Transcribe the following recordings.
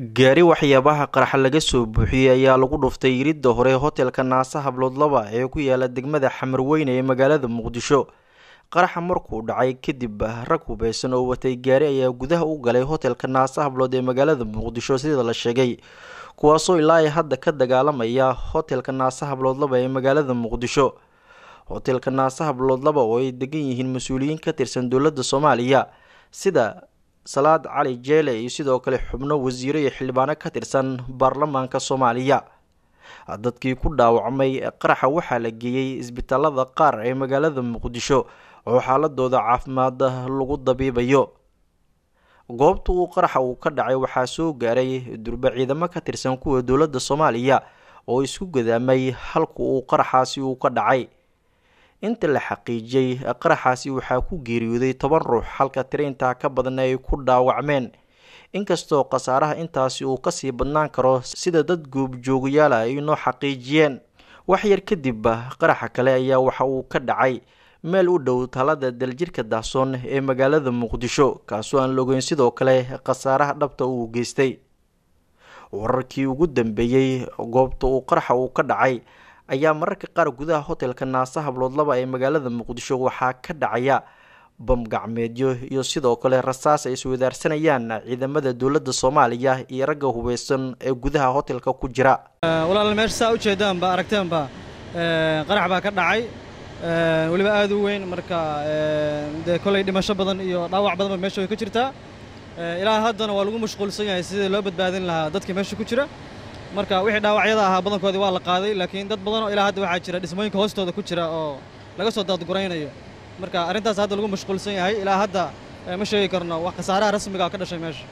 gaari waxyaabaha qaraxa laga soo buuxiyey ayaa lagu dhuftay yiridda hore hotelka naasa hablood laba ee ku yaala degmada xamarweyne ee magaalada muqdisho qaraxa markuu dhacay kadib rag hubeysan oo watay gaari ayaa gudaha u galay hotelka naasa hablood ee magaalada muqdisho sida la sheegay kuwaasoo ilaa ay hadda ka dagaalamaya hotelka naasa hablood laba ee magaalada muqdisho hotelka naasa hablood laba oo ay degan yihiin mas-uuliyiin ka tirsan dowladda soomaaliya sida salaad cali jeele iyo sidoo kale xubno wasiiro iyo xildhibaano ka tirsan baarlamaanka soomaaliya dadkii ku dhaawacmay qaraxa waxaa la geeyey isbitaalada qaar ee magaalada muqdisho oo xaaladooda caafimaad lagu dabiibayo goobta uu qaraxa uu ka dhacay waxaa soo gaaray durba ciidamo ka tirsan kuwa dowladda soomaaliya oo isku gadaamay halka uu qaraxaasi uu ka dhacay inta la xaqiijiyey qaraxaasi waxaa ku geeriyooday toban ruux halka tiro intaa ka badan ay ku dhaawacmeen inkastoo khasaaraha intaasi uu kasii badnaan karo sida dad goobjoogayaala ay noo xaqiijiyeen wax yar kadib qaraxa kale ayaa waxa uu ka dhacay meel u dhow talada daljirka daahsoon ee magaalada muqdisho kaasoo aan la ogeyn sidoo kale khasaaraha dhabta uu geystay wararkii ugu dambeeyey goobta uu qaraxa uu ka dhacay ayaa mararka qaar gudaha hotelka naasa hablood laba ee magaalada muqdisho waxaa ka dhacaya bam gacmeedyo iyo sidoo kale rasaas ay iswadaarsanayaan ciidamada dowladda soomaaliya iyo ragga hubeysan ee gudaha hotelka ku jira walaal meesha saa ujeedaanba aragteenba qarax baa ka dhacay weliba aad u weyn marka dee koley dhimasho badan iyo dhaawac badanba meesha way ka jirtaa ilaa haddana waa lagu mashquulsan yahay sidii loo badbaadin lahaa dadka meesha ku jira marka wixii dhaawacyada ahaa badankoodii waa la qaaday laakiin dad badan oo ilaa hadda waxaa jira dhismooyinka hoostooda ku jira oo laga soo daadguraynayo marka arrintaas hadda lagu mashquulsan yahay ilaa hadda ma sheegi karno wax khasaaraha rasmiga ka dhashay meesha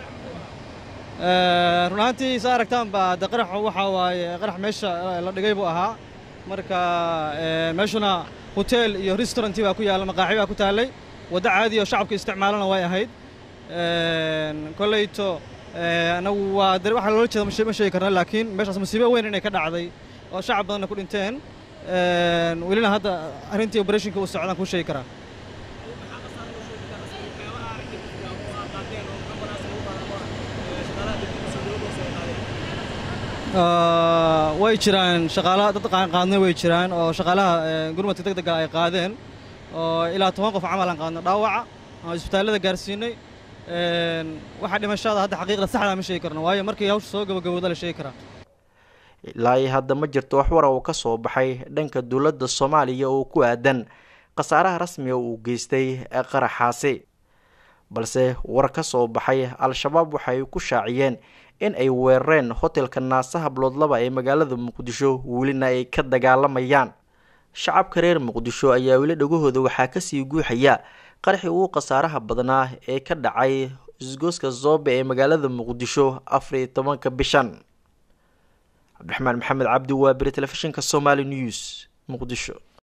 run ahaantii saa aragtaanba de qaraxu waxaa waaye qarax meesha la dhigay buu ahaa marka meeshuna hotel iyo restauranti baa ku yaalla maqaaxi baa ku taallay waddo caadi oo shacabka isticmaalana way ahayd kolleyto anagu waa de waxaa loola jeeda ma sheegi karna laakiin meeshaas musiibo weyn inay ka dhacday oo shacab badanna ku dhinteen welina hadda arrintii operationka uu socdaan kuu sheegi karaa way jiraan shaqaalaha dad qaadnay way jiraan oo shaqaalaha gurmadka deg dega ay qaadeen oo ilaa toban qof camal aan qaadno dhaawaca aan isbitaallada gaarsiinay waxaa dhimashada hadda xaqiiqda saxdaa ma sheegi karno waayo markii hawsha soo gabagabooda la sheegi karaa ilaa iyo hadda ma jirto wax wara uu ka soo baxay dhanka dowladda soomaaliya oo ku aadan khasaaraha rasmiga uu geystay qaraxaasi balse war ka soo baxay al-shabaab waxay ku shaaciyeen in ay weerareen hotelka naasa hablood laba ee magaalada muqdisho welina ay ka dagaalamayaan shacabka reer muqdisho ayaa weli dhagahooda waxaa kasii guuxaya qaraxii ugu khasaaraha badnaa ee ka dhacay isgooska zoobe ee magaalada muqdisho afar iyo tobanka bishan cabdiraxmaan maxamed cabdi waa beri telefishinka somaali news muqdisho